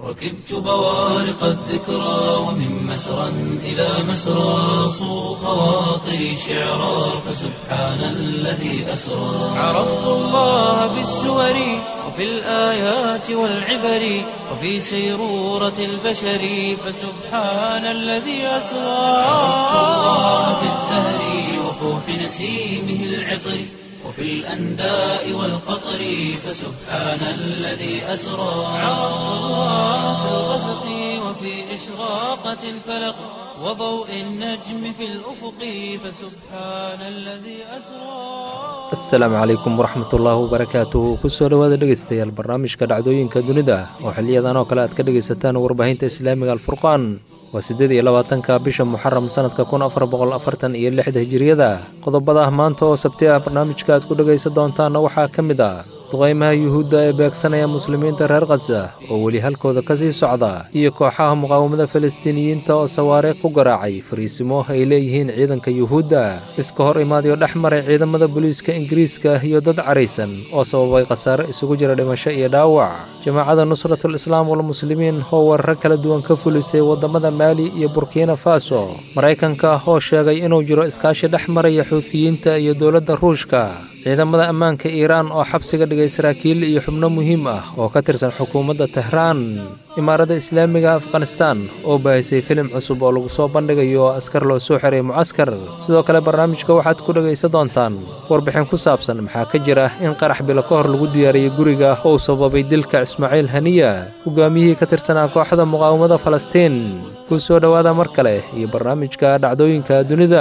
ركبت بوارق الذكرى ومن مسرى إلى مسرى صو خواطري شعرا فسبحان الذي أسرى عرفت الله بالسور وفي الآيات والعبر وفي سيرورة البشر فسبحان الذي أسرى عرفت الله بالزهر وفوح نسيمه العطر وفي الأنداء والقطر فسبحان الذي أسرى عرفت الله في الغسق وفي إشراقة الفلق وضوء النجم في الأفق فسبحان الذي أسرى asalaamu calaykum waraxmatullaahi wabarakaatuhu kusoo dhowaada dhegaystayaal barnaamijka dhacdooyinka dunida oo xiliyadan oo kale aad ka dhegaysataan warbaahinta islaamiga alfurqaan waa siddeed iyo labaatanka bisha muxaram sanadka kun afar boqol afartan iyo lixda hijiriyada qodobada maanta oo sabti ah barnaamijka aad ku dhegaysan doontaanna waxaa ka mid ah duqaymaha yuhuudda ee beegsanaya muslimiinta reer khasa oo weli halkooda ka sii socda iyo kooxaha muqaawamada falastiiniyiinta oo sawaariikh ku garaacay fariisimo ay leeyihiin ciidanka yuhuudda iska hor imaadayo dhex maray ciidamada booliiska ingiriiska iyo dad caraysan oo sababay khasaare isugu jira dhimasho iyo dhaawac jamaacada nusratul islaam walmuslimiin oo weeraro kala duwan ka fulisay waddamada maali iyo burkina faso maraykanka oo sheegay inuu jiro iskaashi dhex maraya xuufiyiinta iyo dowladda ruushka ciidamada ammaanka iiraan oo xabsiga dhigay saraakiil iyo xubno muhiim ah oo ka tirsan xukuumadda tehraan imaaradda islaamiga afghanistan oo baahisay filim cusub oo lagu soo bandhigayo askar loo soo xiray mucaskar sidoo kale barnaamijka waxaad ku dhegaysan doontaan warbixin ku saabsan maxaa ka jira in qarax bilo ka hor lagu diyaariyey guriga oo sababay dilka ismaaciil haniya hogaamiyihii ka tirsanaa kooxda muqaawamada falastiin ku soo dhowaada mar kale iyo barnaamijka dhacdooyinka dunida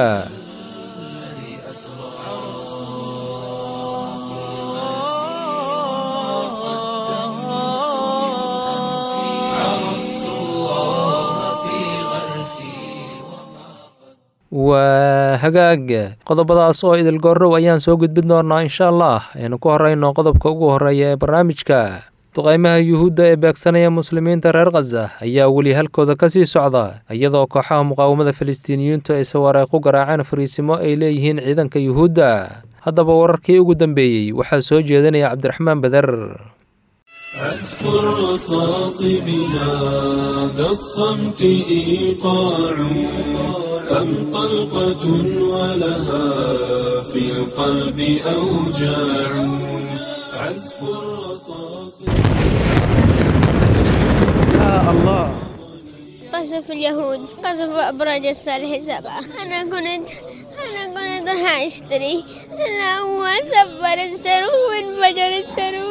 عرفت الله في غرسي waa hagaag qodobadaas oo idil goorrow ayaan soo gudbin doonaa insha allah aynu ku horeyno qodobka ugu horeeya ee barnaamijka duqaymaha yuhuudda ee beegsanaya muslimiinta reer khaza ayaa weli halkooda ka sii socda iyadoo kooxaha muqaawamada falastiiniyiintu ay sawaariikh ku garaaceen fariisimo ay leeyihiin ciidanka yuhuudda haddaba wararkii ugu dambeeyey waxaa soo jeedinaya cabdiraxmaan beder عزف الرصاص بهذا الصمت إيقاع أم طلقة ولها في القلب أوجاع عزف الرصاص قصف اليهود قصف أبراج الصالح سبعة أنا كنت أنا كنت راح أشتري أنا هو سفر السرو وانفجر السرو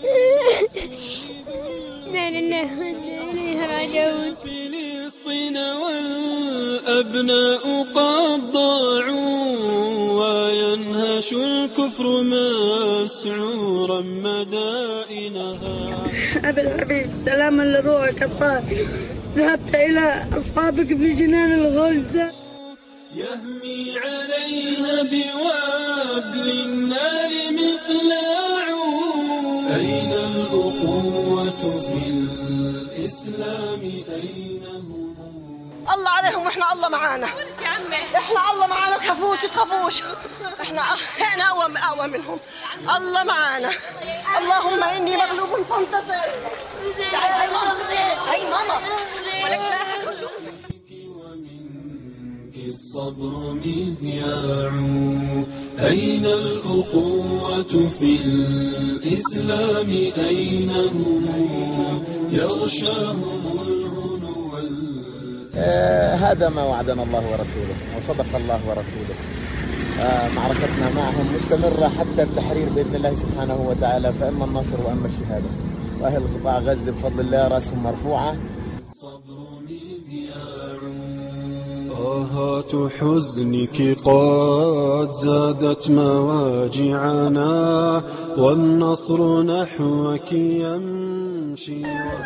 لا لله وإنا إليه راجعون فلسطين والأبناء قد ضاعوا وينهش الكفر مسعورا مدائنها أبي الحبيب سلاما لروحك الطاهر ذهبت إلى أصحابك في جنان الغلد يهمي عليها بوابل النار مقلاع أين الأخوة في الإسلام أين هم الله عليهم واحنا الله معانا احنا الله معانا تخافوش تخافوش احنا احنا اقوى اقوى منهم الله معانا اللهم اني مغلوب فانتصر تعالي هاي ماما هاي ماما ولك لا أحد يشوفك. ومنك الصبر مذياع أين الأخوة في الإسلام أين هم يغشاهم الهنو وال- آه، هذا ما وعدنا الله ورسوله وصدق الله ورسوله آه، معركتنا معهم مستمرة حتى التحرير بإذن الله سبحانه وتعالى فإما النصر وإما الشهادة وأهل قطاع غزة بفضل الله رأسهم مرفوعة الصبر مذياع آهات حزنك قد زادت مواجعنا والنصر نحوك يمشي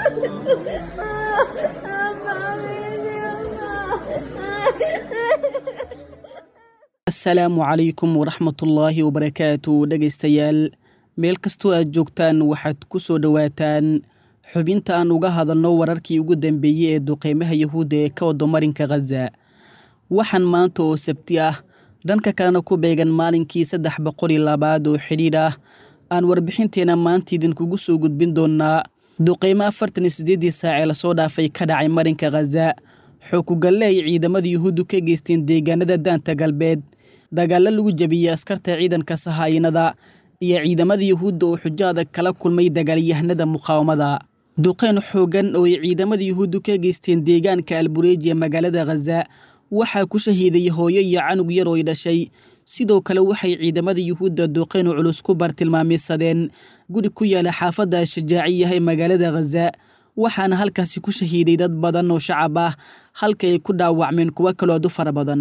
asalaamu calaykum waraxmatullaahi wabarakaatu dhegaystayaal meel kastoo aad joogtaan waxaad ku soo dhowaataan xubinta aan uga hadalno wararkii ugu dambeeyey ee duqeymaha yahuudda ee ka wado marinka khaza waxaan maanta oo sabti ah dhanka kalena ku beegan maalinkii saddex boqol iyo labaad oo xidhiidh ah aan warbixinteena maanta idinkugu soo gudbin doonnaa duqeymo afartan iyo siddeeddii saac ee lasoo dhaafay ka dhacay marinka khaza xookugalle ay ciidamada yuhuuddu ka geysteen deegaanada daanta galbeed dagaallo lagu jebiyey askarta ciidanka sahaayinada iyo ciidamada yuhuudda oo xujo adag kala kulmay dagaalyahanada muqaawamada duqeyn xoogan oo ay ciidamada yuhuuddu ka geysteen deegaanka albureeji ee magaalada khaza waxaa ku shahiiday hooyo iyo canug yar oo ay dhashay sidoo kale waxay ciidamada yuhuudda duqeyn culus ku bartilmaameysadeen guri ku yaala xaafadda shajaaciyaha ee magaalada khaza waxaana halkaasi ku shahiiday dad badan oo shacab ah halka ay ku dhaawacmeen kuwo kaloo adu fara badan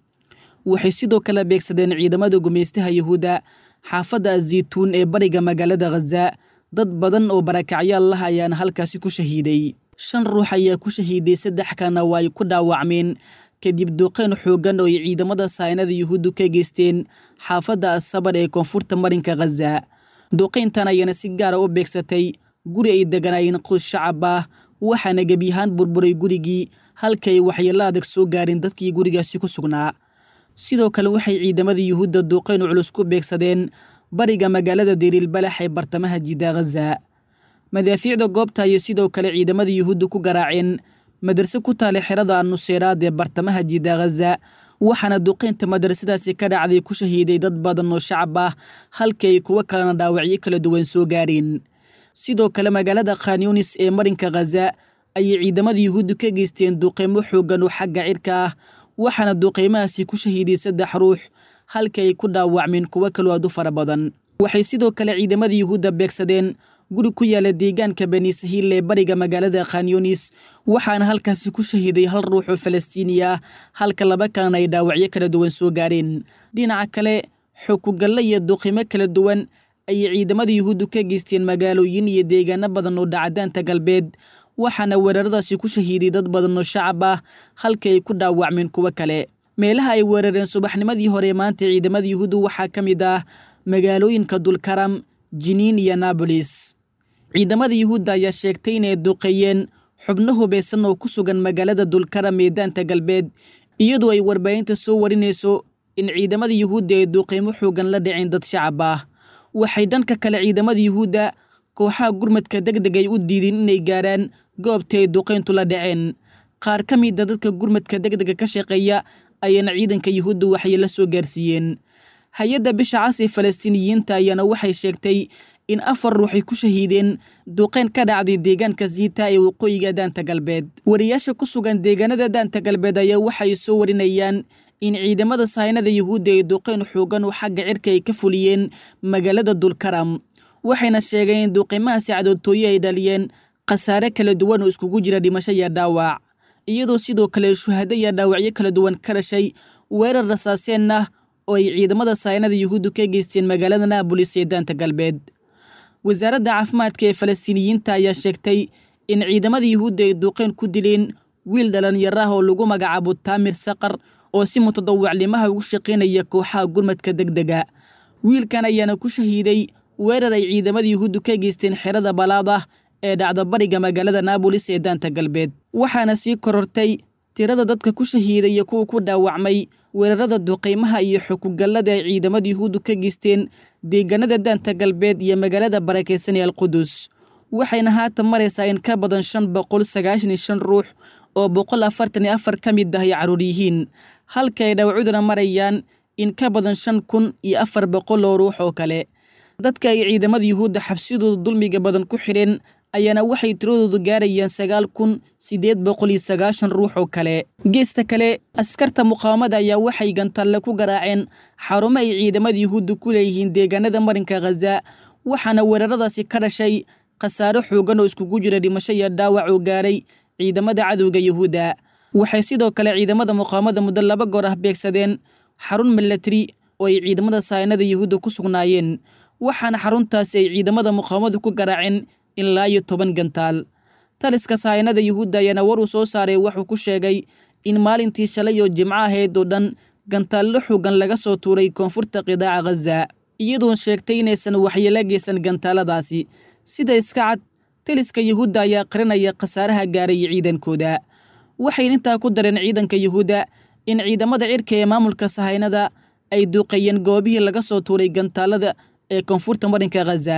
waxay sidoo kale beegsadeen ciidamada gumaystaha yuhuudda xaafadda zaytuun ee bariga magaalada khaza dad badan oo barakacyaal lah ayaana halkaasi ku shahiiday shan ruux ayaa ku shahiiday saddex kana waa ay ku dhaawacmeen kadib duqeyn xoogan oo ay ciidamada saynada yuhuuddu ka geysteen xaafadda asabar ee koonfurta marinka khaza duqeyntan ayaana si gaara u beegsatay guri ay deganaayeen qoys shacab ah waxaana gebiyahaan burburay gurigii halka ay waxyeello adag soo gaareen dadkii gurigaasi ku sugnaa sidoo kale waxay ciidamada yuhuudda duqeyn culus ku beegsadeen bariga magaalada deriilbalax ee bartamaha jidda khaza madaafiicda goobta ayay sidoo kale ciidamada yuhuudda ku garaaceen madrase ku taale xerada nuseeraad ee bartamaha jidda khaza waxaana duqeynta madrasadaasi ka dhacday ku shahiiday dad badan oo shacab ah halkii ay kuwo kalena dhaawacyo kala duwan soo gaareen sidoo kale magaalada khanyunis ee marinka khaza ayay ciidamada yuhuuddu ka geysteen duqeymo xoogan oo xagga cirka ah waxaana duqeymahaasi ku shahiiday saddex ruux halka ay ku dhaawacmeen kuwo kaloo aad u fara badan waxay sidoo kale ciidamada yuhuudda beegsadeen guri ku yaala deegaanka bani sahiil ee bariga magaalada khanyunis waxaana halkaasi ku shahiiday hal ruux oo falastiini ah halka laba kalena ay dhaawacyo kala duwan soo gaareen dhinaca kale xukugalle iyo duqimo kala duwan ayay ciidamada yuhuuddu ka geysteen magaalooyin iyo deegaano badan oo dhacdaanta galbeed waxaana weeraradaasi ku shahiiday dad badan oo shacab ah halka ay ku dhaawacmeen kuwo kale meelaha ay weerareen subaxnimadii hore maanta ciidamada yuhuuddu waxaa ka mid ah magaalooyinka dulkaram jiniin iyo naabolis ciidamada yuhuudda ayaa sheegtay inay duqeeyeen xubno hubeysan oo ku sugan magaalada dulkaram ee daanta galbeed iyadoo ay warbaahinta soo warinayso in ciidamada yuhuudda ay duqeymo xoogan la dhiceen dad shacab ah waxay dhanka kale ciidamada yuhuudda kooxaha gurmadka deg deg ay u diideen inay gaaraan goobta ay duqeyntu la dhaceen qaar ka mida dadka gurmadka deg dega ka shaqeeya ayaana ciidanka yuhuudda waxay la soo gaarsiiyeen hay-adda bisha cas ee falastiiniyiinta ayaana waxay sheegtay in afar ruuxay ku shahiideen duqeyn ka dhacday deegaanka ziita ee waqooyiga daanta galbeed wariyaasha ku sugan deegaanada daanta galbeed ayaa waxay soo warinayaan in ciidamada sahaynada yuhuudda ay duqeyn xoogan oo xagga cirka ay ka fuliyeen magaalada dulkaram waxayna sheegeen in duqeymahaasi cadoodtooye ay dhaliyeen khasaare kala duwan oo iskugu jira dhimasho iyo dhaawac iyadoo sidoo kale shuhado iyo dhaawacyo kala duwan ka dhashay weerar rasaaseen ah oo ay ciidamada sahaynada yuhuuddu ka geysteen magaalada naabolis ee daanta galbeed wasaaradda caafimaadka ee falastiiniyiinta ayaa sheegtay in ciidamada yuhuudda ay duqeyn ku dileen wiil dhalinyaro ah oo lagu magacaabo taamir saqar oo si mutadawacnimaha ugu shaqaynaya kooxaha gurmadka deg dega wiilkan ayaana ku shahiiday weerar ay ciidamada yuhuuddu ka geysteen xerada balaad ah ee dhacda bariga magaalada naabolis ee daanta galbeed waxaana sii korortay tirada dadka ku shahiiday iyo kuwa ku dhaawacmay weerarada duqeymaha iyo xukugallada ay ciidamada yuhuuddu ka geysteen deegaanada daanta galbeed iyo magaalada barakeysan ee alqudus waxayna haatan maraysaa in ka badan shan boqol sagaashan iyo shan ruux oo boqol afartan iyo afar ka mid ah ay caruur yihiin halka ay dhaawacuduna marayaan in ka badan shan kun iyo afar boqol oo ruux oo kale dadka ay ciidamada yuhuudda xabsidooda dulmiga badan ku xidheen ayaana waxay tiradoodu gaarayaan sagaal kun siddeed boqol iyo sagaashan ruux oo kale geesta kale askarta muqaawamada ayaa waxay gantalle ku garaaceen xarumo ay ciidamada yuhuudda ku leeyihiin deegaanada marinka khaza waxaana weeraradaasi ka dhashay khasaaro xoogan oo iskugu jira dhimasho iyo dhaawac oo gaaray ciidamada cadowga yuhuudda waxay sidoo kale ciidamada muqaawamada muddo laba goor ah beegsadeen xarun milatari oo ay ciidamada sahaynada yuhuudda ku sugnaayeen waxaana xaruntaasi ay ciidamada muqaawamadu ku garaaceen ilaa iyo toban gantaal taliska sahaynada yuhuudda ayaana war uu soo saaray wuxuu ku sheegay in maalintii shalay oo jimco ahayd oo dhan gantaallo xoogan laga soo tuuray koonfurta qidaaca khaza iyadoon sheegtay inaysan waxyeelo geysan gantaaladaasi sida iska cad taliska yuhuudda ayaa qarinaya khasaaraha gaaray ciidankooda waxayna intaa ku dareen ciidanka yuhuudda in ciidamada cirka ee maamulka sahaynada ay duuqeeyeen goobihii laga soo tuuray gantaalada ee koonfurta marinka khaza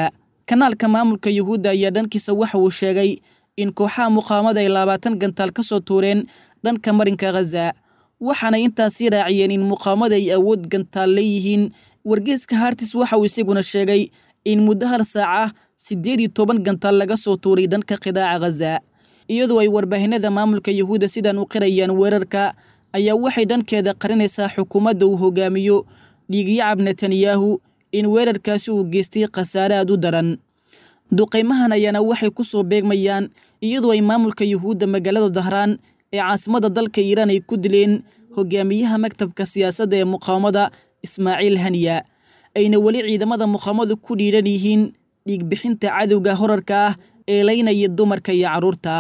kanaalka maamulka yuhuudda ayaa dhankiisa waxa uu sheegay in kooxaha muqaawamada ay labaatan gantaal ka soo tuureen dhanka marinka khaza waxaanay intaasii raaciyeen in muqaawamada ay awood gantaal leeyihiin wargeeska hartis waxa uu isaguna sheegay in muddo hal saaca siddeed iyo toban gantaal laga soo tuuray dhanka qidaaca khaza iyadoo ay warbaahinada maamulka yuhuudda sidan u qirayaan weerarka ayaa waxay dhankeeda qarinaysaa xukuumadda uu hogaamiyo dhiigyacab netanyahu in weerarkaasi uu geystay khasaare aad u daran duqaymahan ayaana waxay ku soo beegmayaan iyadoo ay maamulka yuhuudda magaalada dahraan ee caasimadda dalka iiraan ay ku dileen hogaamiyaha maktabka siyaasadda ee muqaawamada ismaaciil haniya ayna weli ciidamada muqaawamadu ku dhiiran yihiin dhiigbixinta cadowga horarka ah ee laynaya dumarka iyo carruurta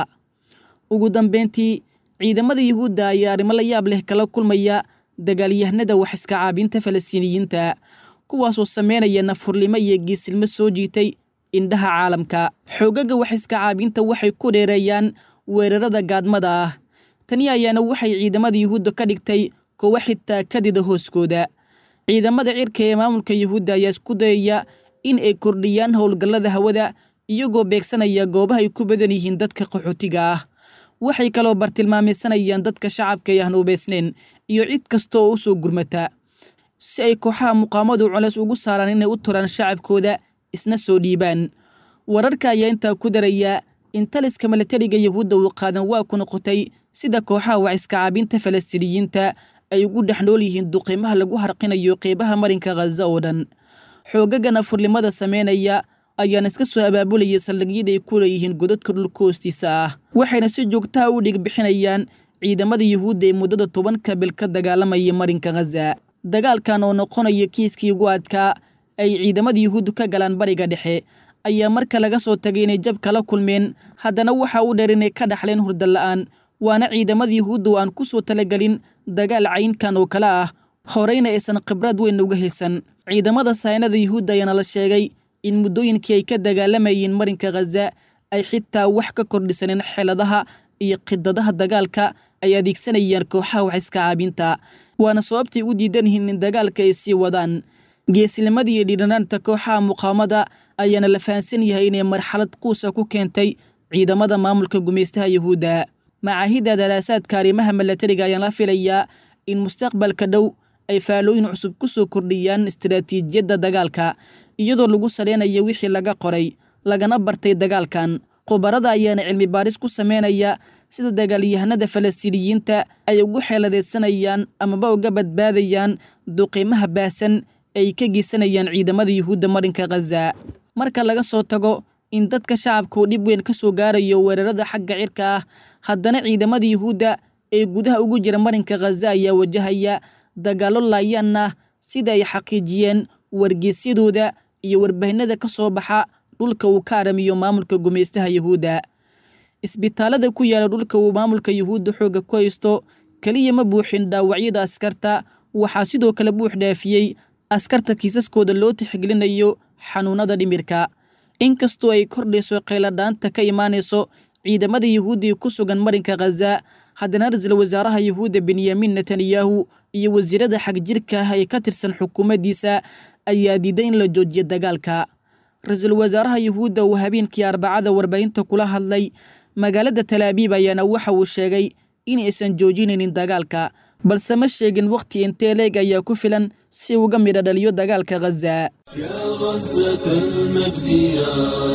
ugu dambeyntii ciidamada yuhuudda ayaa arrimo la yaab leh kala kulmaya dagaalyahanada wax iska caabinta falastiiniyiinta kuwaasoo sameynaya nafhurnimo iyo geesilmo soo jiitay indhaha caalamka xoogaga wax iska caabinta waxay ku dheereeyaan weerarada gaadmada ah tani ayaana waxay ciidamada yuhuudda ka dhigtay kuwa xitaa kadida hooskooda ciidamada cirka ee maamulka yuhuudda ayaa isku dayaya in ay kordhiyaan howlgallada hawada iyagoo beegsanaya goobaha ay ku badan yihiin dadka qaxootiga ah waxay kaloo bartilmaamaysanayaan dadka shacabka ee aan hubaysnayn iyo cid kasta oo u soo gurmata si ay kooxaha muqaamadu culeys ugu saaraan inay u turaan shacabkooda isna soo dhiibaan wararka ayaa intaa ku daraya in taliska milatariga yuhuudda uu qaadan waa ku noqotay sida kooxaha wax iska caabinta falastiiniyiinta ay ugu dhex nool yihiin duqiimaha lagu harqinayo qeybaha marinka khaza oo dhan xoogagana furlimada sameynaya ayaana iska soo abaabulayay saldhigyada ay ku leeyihiin godadka dhulka hoostiisa ah waxayna si joogtaha u dhig bixinayaan ciidamada yuhuudda ee muddada tobanka bil ka dagaalamaya marinka khaza dagaalkan oo noqonaya kiiskii ugu adkaa ay ciidamada yuhuuddu ka galaan bariga dhexe ayaa marka laga soo tagay inay jab kala kulmeen haddana waxa u dheer inay ka dhaxleen hurda la'aan waana ciidamada yuhuudda oo aan ku soo talagelin dagaal caynkan oo kale ah horeyna aysan khibrad weyn uga haysan ciidamada saynada yuhuudda ayaana la sheegay in muddooyinkii ay ka dagaalamayeen marinka khaza ay xitaa wax ka kordhisaneen xeeladaha iyo khidadaha dagaalka ay adeegsanayaan kooxaha wax iska caabinta waana sababtay u diidan yihiin in dagaalka ay sii wadaan geesnimadii iyo dhiiranaanta kooxaha muqaamada ayaana la fahansan yahay inay marxalad quusa ku keentay ciidamada maamulka gumaystaha yuhuudda macaahidda daraasaadka arrimaha milatariga ayaan la filayaa in mustaqbalka dhow ay faalooyin cusub ku soo kordhiyaan istaraatiijiyadda dagaalka iyadoo lagu saleynayo wixii laga qoray lagana bartay dagaalkan khubarada ayaana cilmi baaris ku sameynaya sida dagaalyahanada falastiiniyiinta ay ugu xeeladaysanayaan amaba uga badbaadayaan duqiimaha baahsan ay ka geysanayaan ciidamada yuhuudda marinka khaza marka laga soo tago in dadka shacabka uu dhib weyn ka soo gaarayo weerarada xagga cirka ah haddana ciidamada yuhuudda ee gudaha ugu jira marinka khaza ayaa wajahaya dagaallo laayaan ah sida ay xaqiijiyeen wargeysyadooda iyo warbaahinada ka soo baxa dhulka uu ka aramiyo maamulka gumaystaha yuhuudda isbitaalada ku yaala dhulka uu maamulka yuhuudda xoogga ku haysto keliya ma buuxin dhaawacyada askarta waxaa sidoo kale buux dhaafiyey askarta kiisaskooda loo tixgelinayo xanuunada dhimirka inkastoo ay kordhayso qayladhaanta ka imaanayso ciidamada yuhuudda ee ku sugan marinka khaza haddana ra-iisul wasaaraha yuhuudda benyamin netanyahu iyo wasiirada xagjirka ah ee ka tirsan xukuumaddiisa ayaa diiday in la joojiyo dagaalka ra-iisul wasaaraha yuhuudda uu habeenkii arbacada warbaahinta kula hadlay magaalada talaabiib ayaana waxa uu sheegay in aysan joojinaynin dagaalka balse ma sheegin wakhti intee leeg ayaa ku filan si uga midha dhaliyo dagaalka khaza يا غزة المجد يا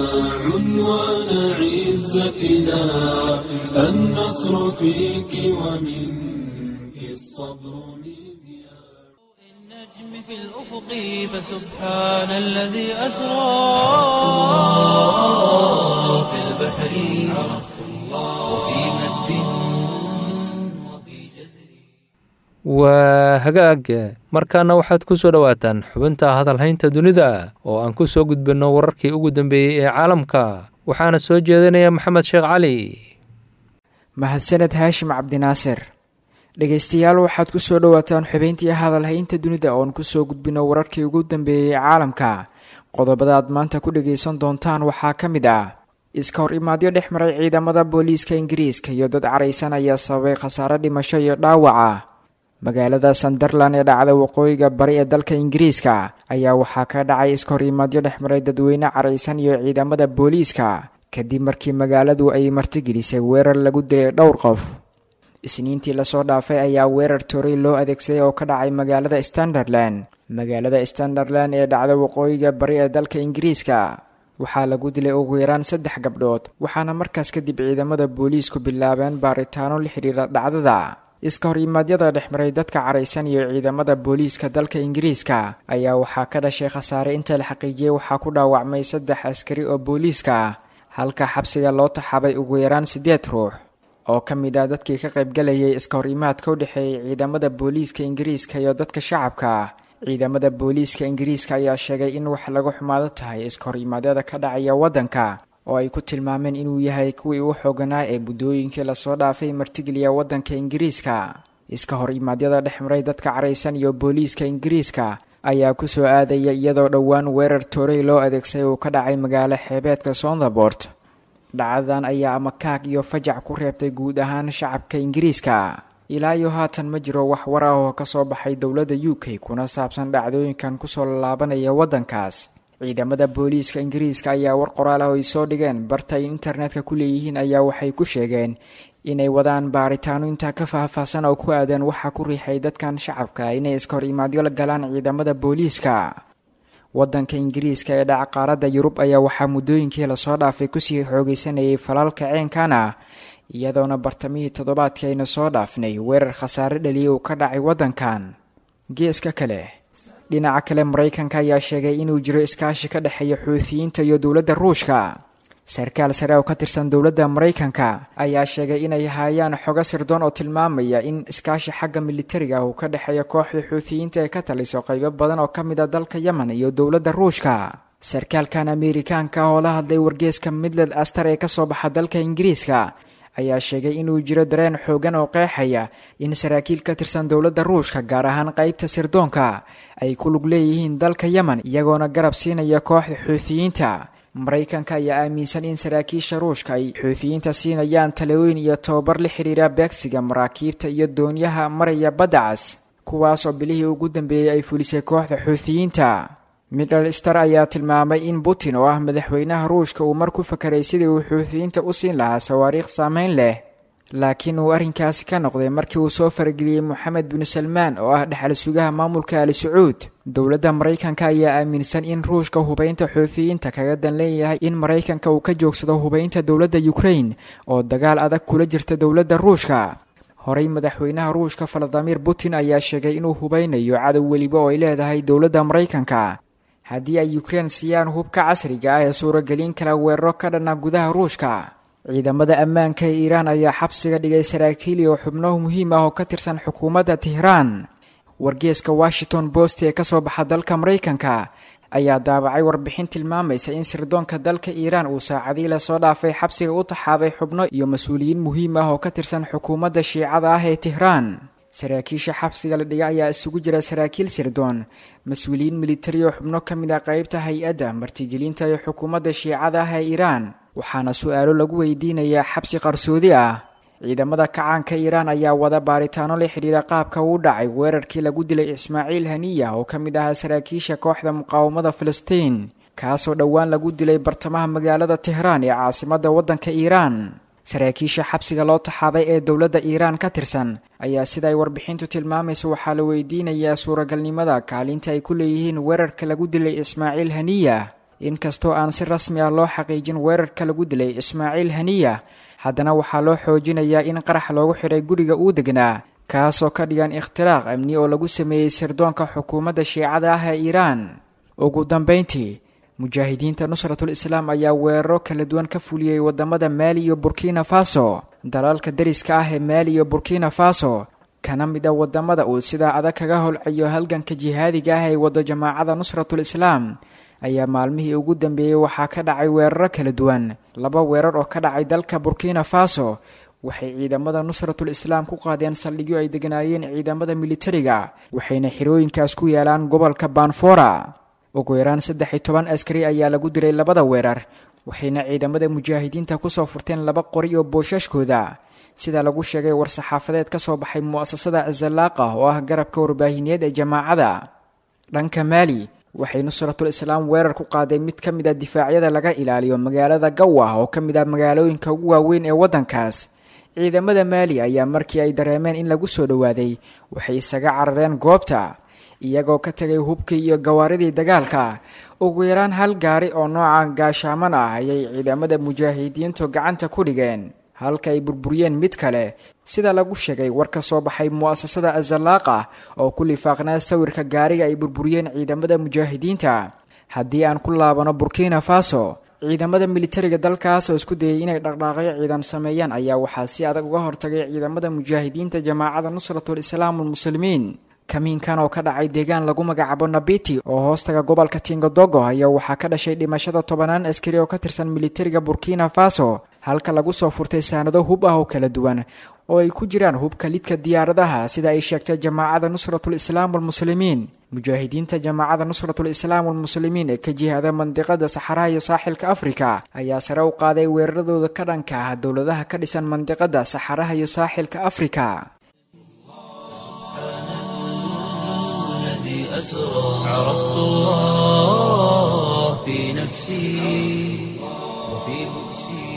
عنوان عزتنا النصر فيك ومنك الصبر مذياع النجم في الأفق فسبحان الذي أسرى في البحر عرفت الله وفي مد وفي جزر waa hagaag markaana waxaad ku soo dhowaataan xubinta hadalhaynta dunida oo aan ku soo gudbinno wararkii ugu dambeeyey ee caalamka waxaana soo jeedinaya maxamed sheekh cali mahadsaned haashim cabdinaasir dhegaystayaal waxaad ku soo dhowaataan xubayntii hadalhaynta dunida oon kusoo gudbino wararkii ugu dambeeyey caalamka qodobada aad maanta ku dhagaysan doontaan waxaa ka mid ah iska hor imaadyo dhex maray ciidamada booliiska ingiriiska iyo dad caraysan ayaa sababay khasaare dhimasho iyo dhaawac ah magaalada sunderland ee dhacda waqooyiga bari ee dalka ingiriiska ayaa waxaa ka dhacay iskahorimaadyo dhexmaray dadweyne caraysan iyo ciidamada booliiska kadib markii magaaladu ay martigelisay weerar lagu dilay dhowr qof isniintii lasoo dhaafay ayaa weerar toray loo adeegsaday oo ka dhacay magaalada standerland magaalada standerland ee dhacda waqooyiga bari ee dalka ingiriiska waxaa lagu dilay ugu yaraan saddex gabdhood waxaana markaas kadib ciidamada booliisku bilaabeen baaritaano la xidhiira dhacdada iska horimaadyada dhexmaray dadka caraysan iyo ciidamada booliiska dalka ingiriiska ayaa waxaa ka dhashay khasaare inta la xaqiijiyey waxaa ku dhaawacmay saddex askari oo booliiska ah halka xabsiga loo taxaabay ugu yaraan siddeed ruux oo ka mid ah dadkii ka qaybgalayay iska hor imaadka u dhexeeyay ciidamada booliiska ingiriiska iyo dadka shacabka ah ciidamada booliiska ingiriiska ayaa sheegay in wax laga xumaado tahay iska hor imaadyada ka dhacaya waddanka oo ay ku tilmaameen inuu yahay kuwii u xooganaa ee buddooyinkii lasoo dhaafay martigeliya waddanka ingiriiska iska hor imaadyada dhexmaray dadka caraysan iyo booliiska ingiriiska ayaa kusoo aadaya iyadoo dhowaan weerar toorey loo adeegsaday uu ka dhacay magaalo xeebeedka sontherbort dhacdadan ayaa amakaag iyo fajac ku reebtay guud ahaan shacabka ingiriiska ilaa iyo haatan ma jiro wax war ah oo ka soo baxay dowladda u k kuna saabsan dhacdooyinkan kusoo laabanaya waddankaas ciidamada booliiska ingiriiska ayaa war qoraal ah oo ay soo dhigeen barta ay internetka ku leeyihiin ayaa waxay ku sheegeen inay wadaan baaritaano intaa ka faahfaahsan oo ku aadan waxaa ku riixay dadkan shacabka inay iska hor imaadyo la galaan ciidamada booliiska waddanka ingiriiska ee dhaca qaaradda yurub ayaa waxaa muddooyinkii lasoo dhaafay kusii xoogeysanayay falaalka ceenkan ah iyadoona bartamihii toddobaadkii ayna soo dhaafnay weerar khasaare dhaliyay uu ka dhacay waddankan geeska kale dhinaca kale maraykanka ayaa sheegay inuu jiro iskaashi ka dhexeeya xuutiyiinta iyo dowladda ruushka sarkaal sare oo ka tirsan dowladda maraykanka ayaa sheegay inay hayaan xogo sirdoon oo tilmaamaya in iskaashi xagga militariga ah uu ka dhexeeya kooxda xuutiyiinta ee ka taliso qaybo badan oo ka mid a dalka yemen iyo dowladda ruushka sarkaalkan ameerikaanka oo la hadlay wargeeska midland aster ee kasoo baxa dalka ingiriiska ayaa sheegay inuu jiro dareen xoogan oo qeexaya in saraakiil ka tirsan dowladda ruushka gaar ahaan qaybta sirdoonka ay ku lug leeyihiin dalka yemen iyagoona garab siinaya kooxda xuutiyiinta maraykanka ayaa aaminsan in saraakiisha ruushka ay xuutiyiinta siinayaan talooyin iyo tababar la xidhiira beegsiga maraakiibta iyo doonyaha maraya baddacas kuwaas oo bilihii ugu dambeeyey ay fulisay kooxda xuutiyiinta middle star ayaa tilmaamay in putin oo ah madaxweynaha ruushka uu mar ku fakaray sidii uu xuutiyiinta u siin lahaa sawaariikh saameyn leh laakiin uu arrinkaasi ka noqday markii uu soo farageliyey moxamed bin salmaan oo ah dhexal sugaha maamulka ali sacuud dowladda maraykanka ayaa aaminsan in ruushka hubaynta xuutiyiinta kaga dan leeyahay in maraykanka uu ka joogsado hubaynta dowladda ukrain oo dagaal adag kula jirta dowladda ruushka horey madaxweynaha ruushka valadimir putin ayaa sheegay inuu hubaynayo cadow weliba oo ay leedahay dowladda maraykanka haddii ay ukrein siiyaan hubka casriga ah ee suuragelin kala weeraro ka dhana gudaha ruushka ciidamada ammaanka ee iiraan ayaa xabsiga dhigay saraakiil iyo xubno muhiim ah oo ka tirsan xukuumadda tehraan wargeeska washington post ee kasoo baxa dalka maraykanka ayaa daabacay warbixin tilmaamaysa in sirdoonka dalka iiraan uu saacadii lasoo dhaafay xabsiga u taxaabay xubno iyo mas-uuliyiin muhiim ah oo ka tirsan xukuumadda shiicada ah ee tehraan saraakiisha xabsiga la dhiga ayaa isugu jira saraakiil sirdoon mas-uuliyiin militari oo xubno ka mid ah qeybta hay-adda martigelinta ee xukuumadda shiicada ah ee iiraan waxaana su-aalo lagu weydiinayaa xabsi qarsoodi ah ciidamada kacaanka iiraan ayaa wada baaritaano la xidhiira qaabka uu dhacay weerarkii lagu dilay ismaaciil haniya oo ka mid ahaa saraakiisha kooxda muqaawamada filistiin kaasoo dhowaan lagu dilay bartamaha magaalada tehraan ee caasimadda waddanka iiraan saraakiisha xabsiga loo taxaabay ee dowladda iiraan ka tirsan ayaa sida ay warbixintu tilmaamaysa waxaa la weydiinayaa suuragalnimada kaalinta ay ku leeyihiin weerarka lagu dilay ismaaciil haniya inkastoo aan si rasmi ah loo xaqiijin weerarka lagu dilay ismaaciil haniya haddana waxaa loo xoojinayaa in qarax loogu xidhay guriga uu degnaa kaasoo ka dhigan ikhtiraaq amni oo lagu sameeyey sirdoonka xukuumadda shiicada ah ee iiraan ugu dambayntii mujaahidiinta nusratul islaam ayaa weeraro kala duwan ka fuliyey wadamada maali iyo burkina faso dalalka dariska ah ee maali iyo burkina faso kana mid a wadamada uu sidaa adag kaga holcayo halganka jihaadiga ah ee wado jamaacada nusratul islaam ayaa maalmihii ugu dambeeyey waxaa ka dhacay weeraro kala duwan laba weerar oo ka dhacay dalka burkina faso waxay ciidamada nusratul islaam ku qaadeen saldhigyo ay deganaayeen ciidamada militariga waxayna xirooyinkaas ku yaalaan gobolka banfora ugu yaraan saddex iyo toban askari ayaa lagu dilay labada weerar waxayna ciidamada mujaahidiinta kusoo furteen laba qori oo boosashkooda sida lagu sheegay war-saxaafadeed ka soo baxay mu'asasada azalaaqa oo ah garabka warbaahineed ee jamaacada dhanka maali waxay nusratul islaam weerar ku qaaday mid ka mid a difaacyada laga ilaaliyo magaalada gawa oo ka mid ah magaalooyinka ugu waaweyn ee waddankaas ciidamada maali ayaa markii ay dareemeen in lagu soo dhowaaday waxay isaga carareen goobta iyagoo ka tegay hubkii iyo gawaaridii dagaalka ugu yaraan hal gaari oo nooca gaashaaman ah ayay ciidamada mujaahidiintu gacanta ku dhigeen halka ay burburiyeen mid kale sida lagu sheegay war ka soo baxay mu'asasada azalaaqa oo ku lifaaqnaa sawirka gaariga ay burburiyeen ciidamada mujaahidiinta haddii aan ku laabano burkina faso ciidamada militariga dalkaas oo isku dayay inay dhaqdhaaqyo ciidan sameeyaan ayaa waxaa si adag uga hortagay ciidamada mujaahidiinta jamaacada nusratul islaam almuslimiin kamiinkan oo ka dhacay deegaan lagu magacaabo nabiti oo hoostaga gobolka tingodogo ayaa waxaa ka dhashay dhimashada tobanaan askari oo ka tirsan militariga burkina faso halka lagu soo furtay saanado hub ah oo kala duwan oo ay ku jiraan hubka lidka diyaaradaha sida ay sheegtay jamaacada nusratul islaam almuslimiin mujaahidiinta jamaacada nusratul islaam almuslimiin ee ka jihada mandiqada saxaraha iyo saaxilka afrika ayaa sare u qaaday weeraradooda ka dhanka ah dowladaha ka dhisan mandiqada saxaraha iyo saaxilka afrika الذي أسرى عرفت الله في نفسي وفي بؤسي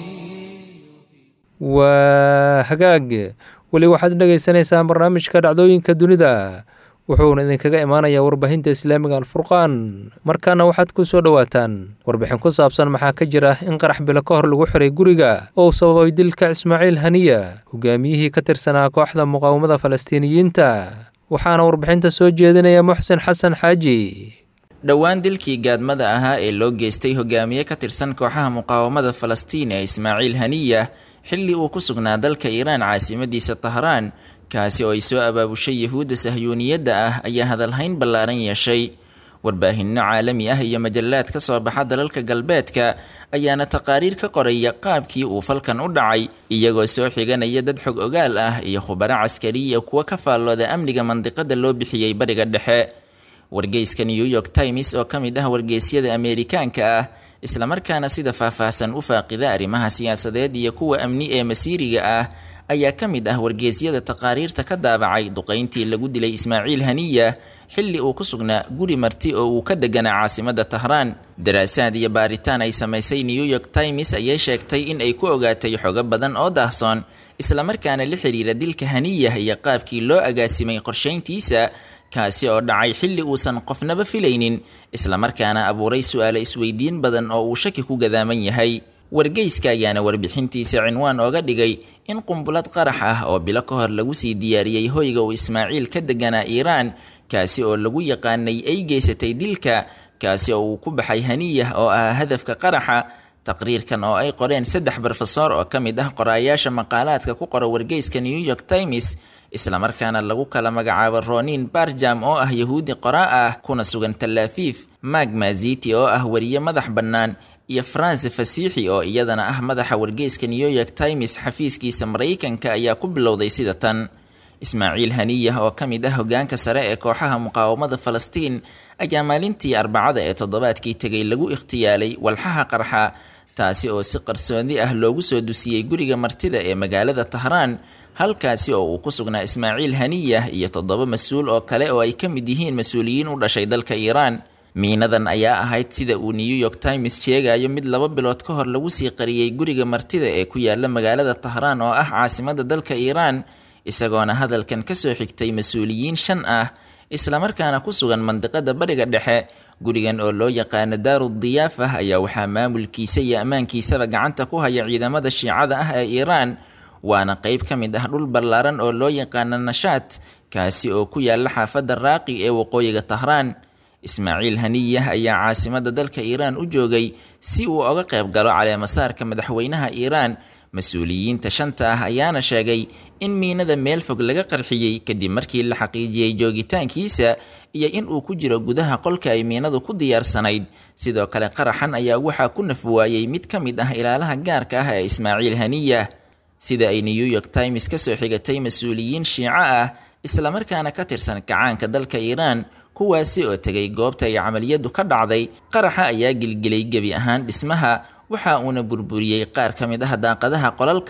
waa hagaag weli waxaad dhagaysanaysaan barnaamijka dhacdooyinka dunida wuxuuna idinkaga imaanayaa warbaahinta islaamiga alfurqaan markaana waxaad ku soo dhowaataan warbixin ku saabsan maxaa ka jira in qarax bilo ka hor lagu xiray guriga oo uu sababay dilka ismaaciil haniya hogaamiyihii ka tirsanaa kooxda muqaawamada falastiiniyiinta waxaana warbixinta soo jeedinaya muxsen xasan xaaji dhowaan dilkii gaadmada ahaa ee loo geystay hogaamiye ka tirsan kooxaha muqaawamada falastiin ee ismaaciil haniya xilli uu ku sugnaa dalka iiraan caasimadiisa tahraan kaasi oo ay soo abaabushay yahuudda sahyuuniyadda ah ayaa hadalhayn ballaaran yeeshay warbaahinno caalami ah iyo majallaad ka soo baxa dalalka galbeedka ayaana taqaariir ka qoraya qaabkii uu falkan u dhacay iyagoo soo xiganaya dad xog ogaal ah iyo khubaro caskariya kuwa ka faallooda amniga mandiqada loo bixiyey bariga dhexe wargeyska new york times oo ka mid ah wargeysyada ameerikaanka ah islamarkaana sida faahfaahsan u faaqida arrimaha siyaasadeed iyo kuwa amni ee masiiriga ah ayaa ka mid ah wargeysyada taqaariirta ka daabacay duqayntii lagu dilay ismaaciil haniya xilli uu ku sugnaa guri marti oo uu ka deganaa caasimada tahraan daraasaad iyo baaritaan ay samaysay new york times ayay sheegtay in ay ku ogaatay xogo badan oo daahsoon islamarkaana la xiriira dilka haniya iyo qaabkii loo agaasimay qorshayntiisa kaasi oo dhacay xilli uusan qofnaba filaynin islamarkaana abuuray su-aalo isweydiin badan oo uu shaki ku gadaaman yahay wargeyska ayaana warbixintiisa cinwaan ooga dhigay in qumbulad qarax ah oo bilo ka hor lagu sii diyaariyey hoyga uu ismaaciil ka deganaa iiraan kaasi oo lagu yaqaanay ay geysatay dilka kaasi oo uu ku baxay haniyah oo ahaa hadafka qaraxa taqriirkan oo ay qoreen saddex barofesor oo ka mid ah qoraayaasha maqaalaadka ku qora wargeyska new york times islamarkaana lagu kala magacaabo ronin barjam oo ah yahuudi qoraa ah kuna sugan talaafiif mag maziti oo ah wariye madax bannaan iyo france fasiixi oo iyadana ah madaxa wargeyska new york times xafiiskiisa maraykanka ayaa ku bilowday sida tan ismaaciil haniyah oo ka mid ah hogaanka sare ee kooxaha muqaawamada falastiin ayaa maalintii arbacada ee toddobaadkii tegay lagu ikhtiyaalay walxaha qarxa taasi oo si qarsoodi ah loogu soo dusiyey guriga martida ee magaalada tahraan halkaasi oo uu ku sugnaa ismaaciil haniyah iyo toddoba mas-uul oo kale oo ay ka mid yihiin mas-uuliyiin u dhashay dalka iiraan miinadan ayaa ahayd sida uu new york times sheegayo mid laba bilood ka hor lagu sii qariyey guriga martida ee ku yaala magaalada tahraan oo ah caasimada dalka iiraan isagoona hadalkan ka soo xigtay mas-uuliyiin shan ah islamarkaana ku sugan mandiqada bariga dhexe gurigan oo loo yaqaano daaru diyaafah ayaa waxaa maamulkiisa iyo ammaankiisaba gacanta ku haya ciidamada shiicada ah ee iiraan waana qeyb ka mid ah dhul ballaaran oo loo yaqaano nashaat kaasi oo ku yaala xaafadda raaqi ee waqooyiga tahraan ismaaciil haniyah ayaa caasimada dalka iiraan u joogay si uu oga qayb galo caleemasaarka madaxweynaha iiraan mas-uuliyiinta shanta ah ayaana sheegay in miinada meel fog laga qarxiyey kadib markii la xaqiijiyey joogitaankiisa iyo in uu ku jiro gudaha qolka ay miinadu ku diyaarsanayd sidoo kale qaraxan ayaa waxaa ku nafwaayey mid ka mid ah ilaalaha gaarka ah ee ismaaciil haniyah sida ay new york times ka soo xigatay mas-uuliyiin shiico ah islamarkaana ka tirsan kacaanka dalka iiraan kuwaasi oo tegay goobta ay camaliyadu ka dhacday qaraxa ayaa gelgelay gebi ahaan dhismaha waxa uuna burburiyey qaar ka mid ah daaqadaha qolalka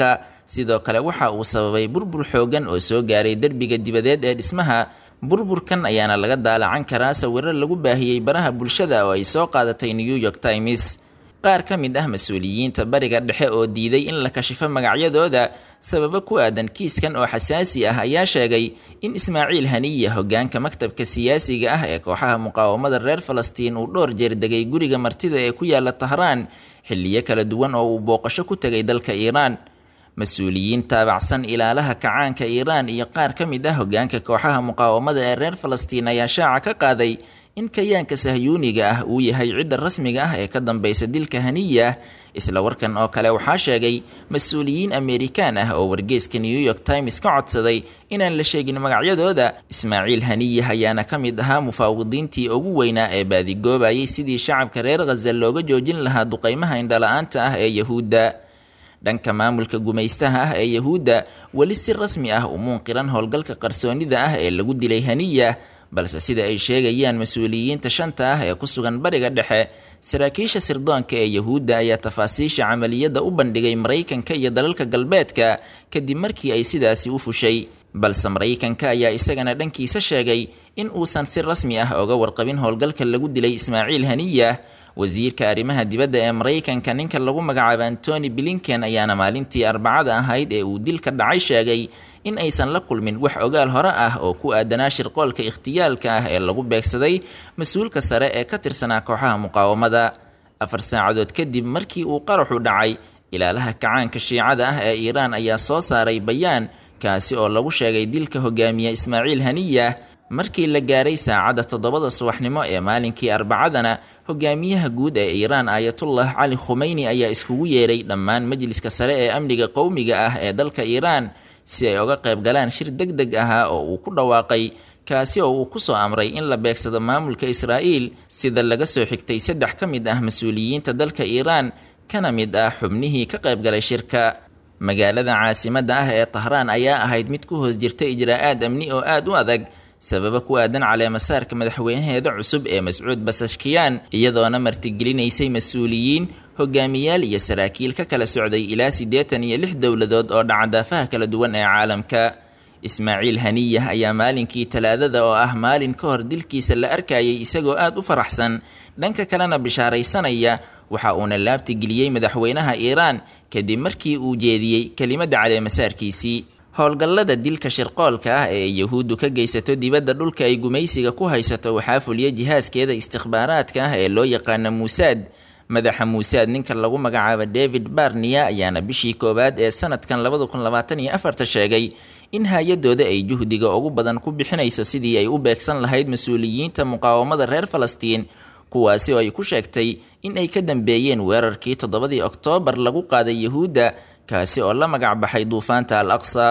sidoo kale waxa uu sababay burbur xoogan oo soo gaaray derbiga dibadeed ee dhismaha burburkan ayaana laga daalacan karaa sawiro lagu baahiyey baraha bulshada oo ay soo qaadatay new york times qaar ka mid ah mas-uuliyiinta bariga dhexe oo diiday in la kashifo magacyadooda sababo ku aadan kiiskan oo xasaasi ah ayaa sheegay in ismaaciil haniya hoggaanka maktabka siyaasiga ah ee kooxaha muqaawamada reer falastiin uu dhowr jeer degay guriga martida ee ku yaala tahraan xilliyo kala duwan oo uu booqasho ku tegay dalka iiraan mas-uuliyiin taabacsan ilaalaha kacaanka iiraan iyo qaar ka mid ah hoggaanka kooxaha muqaawamada ee reer falastiin ayaa shaaca ka qaaday in kayaanka sahyuuniga ah uu yahay cidda rasmiga ah ee ka dambaysa dilka haniya isla warkan oo kale waxaa sheegay mas-uuliyiin amerikaan ah oo wargeyska new york times ka codsaday inaan la sheegin magacyadooda ismaaciil haniya ayaana ka mid ahaa mufaawidiintii ugu weynaa ee baadigoobayay sidii shacabka reer khaza looga joojin lahaa duqaymaha indhala-aanta ah ee yahuudda dhanka maamulka gumaystaha ah ee yahuudda weli si rasmi ah umuun qiran howlgalka qarsoonida ah ee lagu dilay haniya balse sida ay sheegayaan mas-uuliyiinta shanta ah ee ku sugan bariga dhexe saraakiisha sirdoonka ee yahuudda ayaa tafaasiisha camaliyadda u bandhigay maraykanka iyo dalalka galbeedka kadib markii ay sidaasi u fushay balse maraykanka ayaa isagana dhankiisa sheegay in uusan si rasmi ah oga warqabin howlgalka lagu dilay ismaaciil haniya wasiirka arrimaha dibadda ee maraykanka ninka lagu magacaabo antony blinken ayaana maalintii arbacada ahayd ee uu dilka dhacay sheegay in aysan la kulmin wax ogaal hore ah oo ku aadanaa shirqoolka ikhtiyaalka ah ee lagu beegsaday mas-uulka sare ee ka tirsanaa kooxaha muqaawamada afar saacadood kadib markii uu qaraxu dhacay ilaalaha kacaanka shiicada ah ee iiraan ayaa soo saaray bayaan kaasi oo lagu sheegay dilka hogaamiye ismaaciil haniya markii la gaaray saacadda toddobada subaxnimo ee maalinkii arbacadana hogaamiyaha guud ee iiraan aayatullah cali khumeyni ayaa iskugu yeeray dhammaan majliska sare ee amniga qowmiga ah ee dalka iiraan si ay oga qayb galaan shir deg deg ahaa oo uu ku dhawaaqay kaasi oo uu ku soo amray in la beegsado maamulka israa'iil sida laga soo xigtay saddex ka mid ah mas-uuliyiinta dalka iiraan kana mid ah xubnihii ka qayb galay shirka magaalada caasimadda ah ee tahraan ayaa ahayd mid ku hoos jirta ijraa'aad amni oo aad u adag sababa ku aadan caleemasaarka madaxweynaheeda cusub ee mascuud basashkiyaan iyadoona martigelinaysay mas-uuliyiin hogaamiyaal iyo saraakiil ka kala socday ilaa siddeetan iyo lix dowladood oo dhacadaafaha kala duwan ee caalamka ismaaciil haniyah ayaa maalinkii talaadada oo ah maalin ka hor dilkiisa la arkayay isagoo aad u faraxsan dhanka kalena bishaaraysanaya waxa uuna laabtigeliyey madaxweynaha iiraan kadib markii uu jeediyey kelimadda caleemasaarkiisii howlgallada dilka shirqoolka ah ee yahuuddu ka geysato dibadda dhulka ay gumaysiga ku haysato waxaa fuliya jihaaskeeda istikhbaaraadka ah ee loo yaqaano muusaad madaxa muusaad ninka lagu magacaabo david barniya ayaana bishii koowaad ee sanadkan labada kun labaatan iyo afarta sheegay in hay-adooda ay juhdiga ugu badan ku bixinayso sidii ay u beegsan lahayd mas-uuliyiinta muqaawamada reer falastiin kuwaasi oo ay ku sheegtay in ay ka dambeeyeen weerarkii toddobadii oktoobar lagu qaaday yahuudda kaasi oo la magac baxay duufaanta al aqsa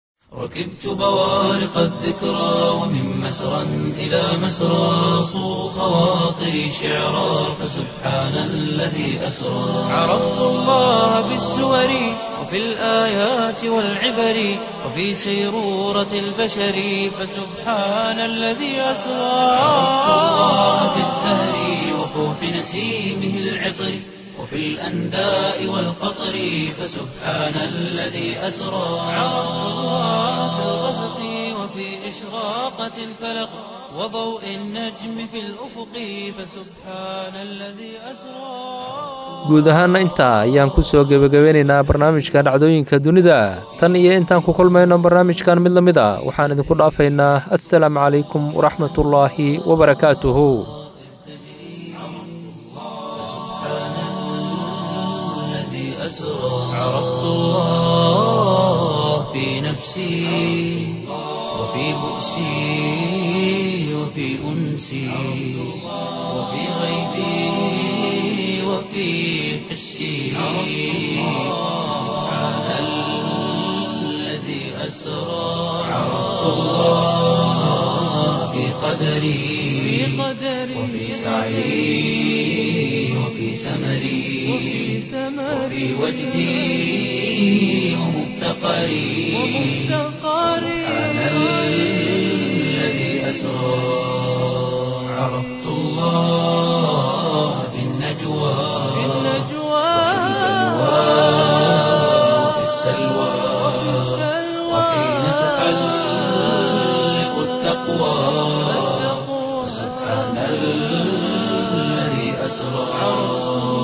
ركبت بوارق الذكرى ومن مسرى إلى مسرى صو خواطري شعرا فسبحان الذي أسرى عرفت الله بالسور وفي الآيات والعبر وفي سيرورة البشر فسبحان الذي أسرى عرفت الله بالزهر وفوح نسيمه العطر وفي الأنداء والقطر فسبحان الذي أسرى عرفت الله في الغسق وفي إشراقة الفلق وضوء النجم في الأفق فسبحان الذي أسرى guud ahaana intaa ayaan ku soo gebagabeynaynaa barnaamijka dhacdooyinka dunida tan iyo intaan ku kulmayno barnaamijkan mid la mid a waxaan idinku dhaafaynaa assalaamu calaykum waraxmatullaahi wabarakaatuhu أسرى عرفت الله في نفسي وفي بؤسي وفي أنسي وفي غيبي وفي حسي سبحان الذي أسرى عرفت الله في قدري وفي سعي وفي سمري وفي وجدي ومفتقري سبحان الذي أسرى عرفت الله في النجوى وفي السلوى التقوى سبحان الذي أسرى